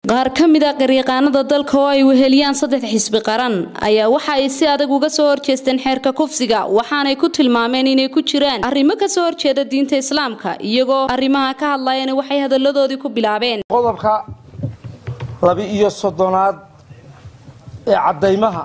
qaar ka mid a qaryaqaanada dalka oo ay weheliyaan saddex xisbi qaran ayaa waxa ay si adag uga soo horjeesteen xeerka kufsiga waxaanay ku tilmaameen inay ku jiraan arrimo kasoo horjeeda diinta islaamka iyagoo arrimaha ka hadlayana waxay hadalladoodii ku bilaabeen qodobka laba-iyo soddonaad ee caddaymaha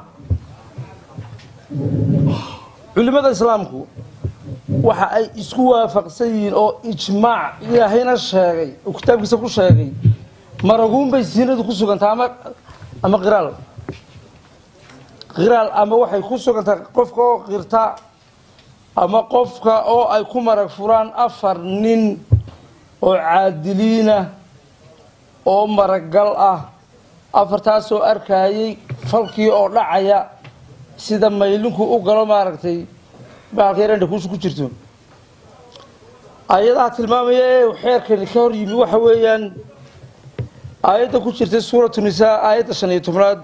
culimmada islaamku waxa ay isku waafaqsan yihiin oo ijmaac ilaahayna sheegay oo kitaabkiisa ku sheegay maraguunbay siinadu ku sugantaa ama ama qiraal qiraal ama waxay ku sugantaa qofka oo qirta ama qofka oo ay ku marag furaan afar nin oo caadiliina oo maragal ah afartaasoo arkayay falkii oo dhacaya sida maylinku u galo maaragtay baalka yarandha kuusha ku jirto ayadaha tilmaamaya ee xeerkani ka hor yimi waxa weeyaan aayadda ku jirtay suuratu nisaa aayadda shan iyo tobnaad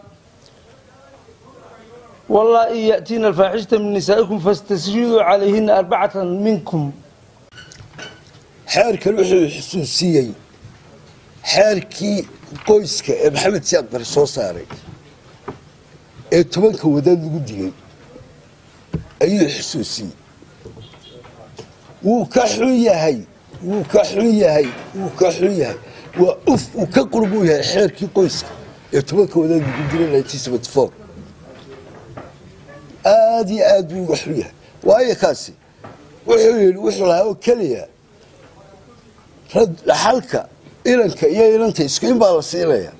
wallaa-i ya'tiina alfaaxishata min nisaa'ikum fastashhiduu calayhina arbacatan minkum xeerkan wuxuu xusuusiyey xeerkii qoyska ee maxamed siyaad bari soo saaray ee tobanka wadaad lagu digay ayuu xusuusiyey wuu ka xun yahay wuu ka xun yahay wuu ka xun yahay waa uf uu ka qurbuu yahay xeerkii qoyska ee tobanka wadaad lagu dilay aada iyo aad buu uga xun yahay waayo kaasi wuxuu yidhi wuxuu lahaa oo keliya dhaxalka inanka iyo inanta isku in baa la siinaya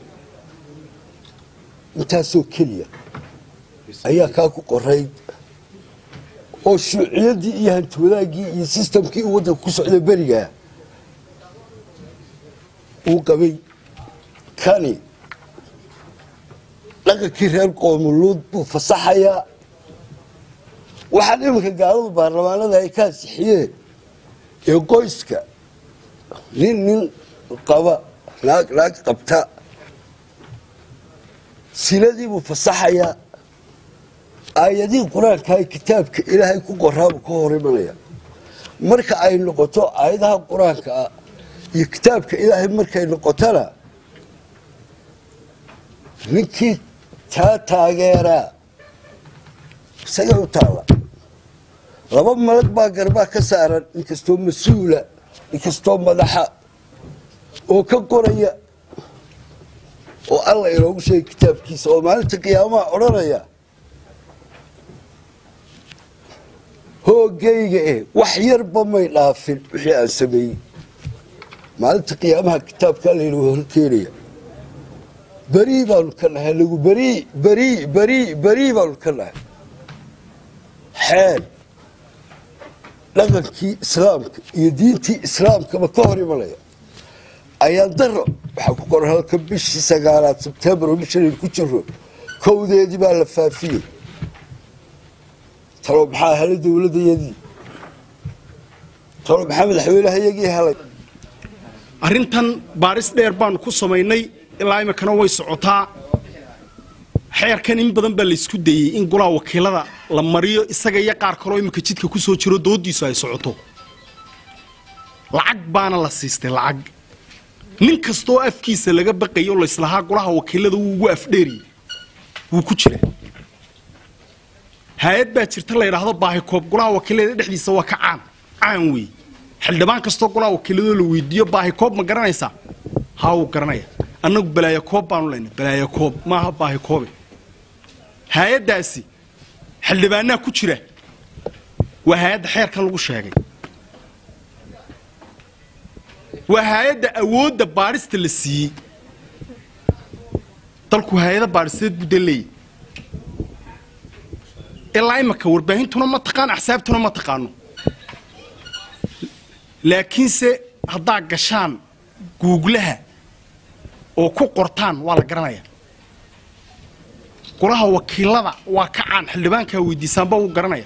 intaasoo keliya ayaa kaa ku qorayd oo shuuciyaddii iyo hantiwadaaggii iyo sistamkii uu waddanka ku socda berigaa uu qabay kani dhaqankii reer qoomuluud buu fasaxayaa waxaan iminka gaaladu baarlamaanada ay ka ansixiyeen ee qoyska nin nin qaba naag naag qabta siladii buu fasaxayaa aayadihii qur-aankaha kitaabka ilaahay ku qoraabuu ka hor imanaya marka ay noqoto aayadaha qur-aanka ah iyo kitaabka ilaahay markay noqotona ninkii taa taageeraa isagay u taalla laba malag baa garbaa ka saaran inkastoo mas-uula inkastoo madaxa oo ka qoraya oo alla inoogu sheegay kitaabkiisa oo maalinta qiyaamaha odhanaya hoogayga eh wax yarba may dhaafin wixii aan sameeyey maalinta qiyaamaha kitaabkaa laynagu horkeenaya berii baanu ka nahay nagu berii berii berii berii baanu ka nahay xeel dhaqankii islaamka iyo diintii islaamkaba ka hor imanaya ayaan daro waxaa ku qoran halka bishii sagaalaad sebtembar oo bishanaynu ku jiro kowdeedii baa la faafiyey talo maxaa helay dowladdayadii talo maxaa madaxweynehayagii helay arrintan baaris dheer baanu ku samaynay ilaa iminkana way socotaa xeerkan in badan baa laysku dayey in golaha wakiilada la mariyo isaga iyo qaar kaloo iminka jidka ku soo jiro doodiisu ay socoto lacag baana la siistay lacag nin kastaoo afkiisa laga baqayo layslahaa golaha wakiilada wuu ugu afdheeriyey wuu ku jira hay-ad baa jirta la yidhaahdo baahikoob golaha wakiilada dhexdiisa waa ka caan caan weey xildhibaan kastoo golaha wakiiladoo la weydiiyo baahikoob ma garanaysaa haa wuu garanaya annagu balaayakoob baanu leynay balaayakoob maaha baahikoobe hay-addaasi xildhibaanaa ku jira waa hay-adda xeerkan lagu sheegay waa hay-adda awoodda baadhista la siiyey dalku hay-ada baadhisteed buu dan leeyay ilaa imanka warbaahintuna ma taqaan axsaabtuna ma taqaano laakiinse haddaa gashaan guuglaha oo ku qortaan waa la garanaya golaha wakiilada waa ka caan xildhibaankaa weydiisaanba wuu garanaya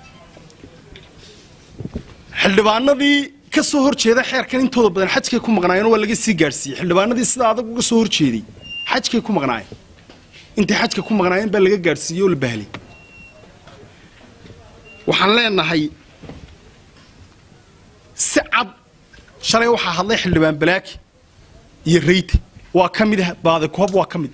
xildhibaanadii ka soo hor jeeda xeerkan intooda badan xajkay ku maqnaayeen waa laga sii gaadhsiiyey xildhibaanadii sida adag uga soo hor jeeday xajkay ku maqnaayeen intay xajka ku maqnaayeen baa laga gaadhsiiyey oo la bahlay waxaan leenahay si cad shalay waxaa hadlay xildhibaan balaaki iyo rayte waa ka mid baadikoob waa ka mid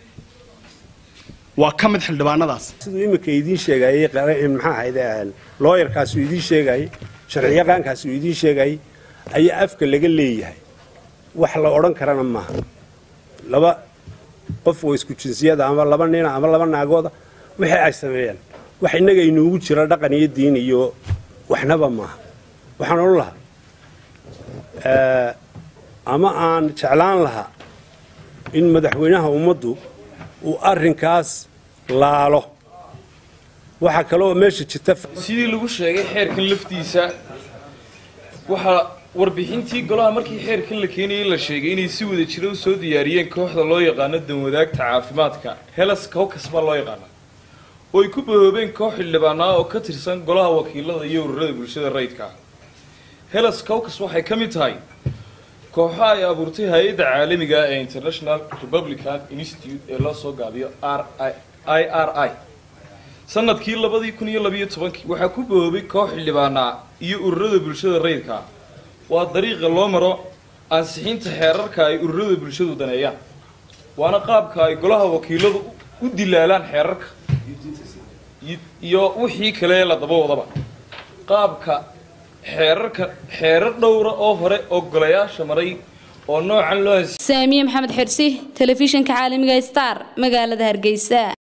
waa ka mid xildhibaanadaas siduu iminka idiin sheegayey maxaa ahayde looyarkaasuu idiin sheegayey sharciyaqaankaasuu idiin sheegayey ayaa afka laga leeyahay wax la odhan karana maaha laba qof oo isku jinsiyada ama laba nina ama laba naagooda wixii ay sameeyaan wax innaga inuugu jira dhaqan iyo diin iyo waxnaba maaha waxaan odhan lahaa ama aan jeclaan lahaa in madaxweynaha ummaddu uu arrinkaas laalo waxaa kaloo meesha jirta sidii lagu sheegay xeerkan laftiisa waxaa warbixintii golaha markii xeerkan la keenayay la sheegay inay si wada jira u soo diyaariyeen kooxda loo yaqaano danwadaagta caafimaadka helas cowcas baa loo yaqaana oo ay ku bahoobeen koox xildhibaanaa oo ka tirsan golaha wakiilada iyo ururada bulshada rayidka ah helas cowcas waxay ka mid tahay kooxo ay abuurtay hay-adda caalamiga ee international republican institute ee loo soo gaabiyo r i r i sanadkii labadii kun iyo labiyo tobankii waxaa ku bahoobay koox xildhibaanaa iyo ururada bulshada rayidka ah waa dariiqa loo maro ansixinta xeerarka ay ururada bulshadu daneeyaan waana qaabka ay golaha wakiiladu u dilaalaan xeerarka iyo wixii kale la daba wadaba qaabka xeerarka xeerar dhowra oo hore oo golayaasha maray oo noocan loo saamiye maxamed xirsi telefishinka caalamiga star magaalada hargeysa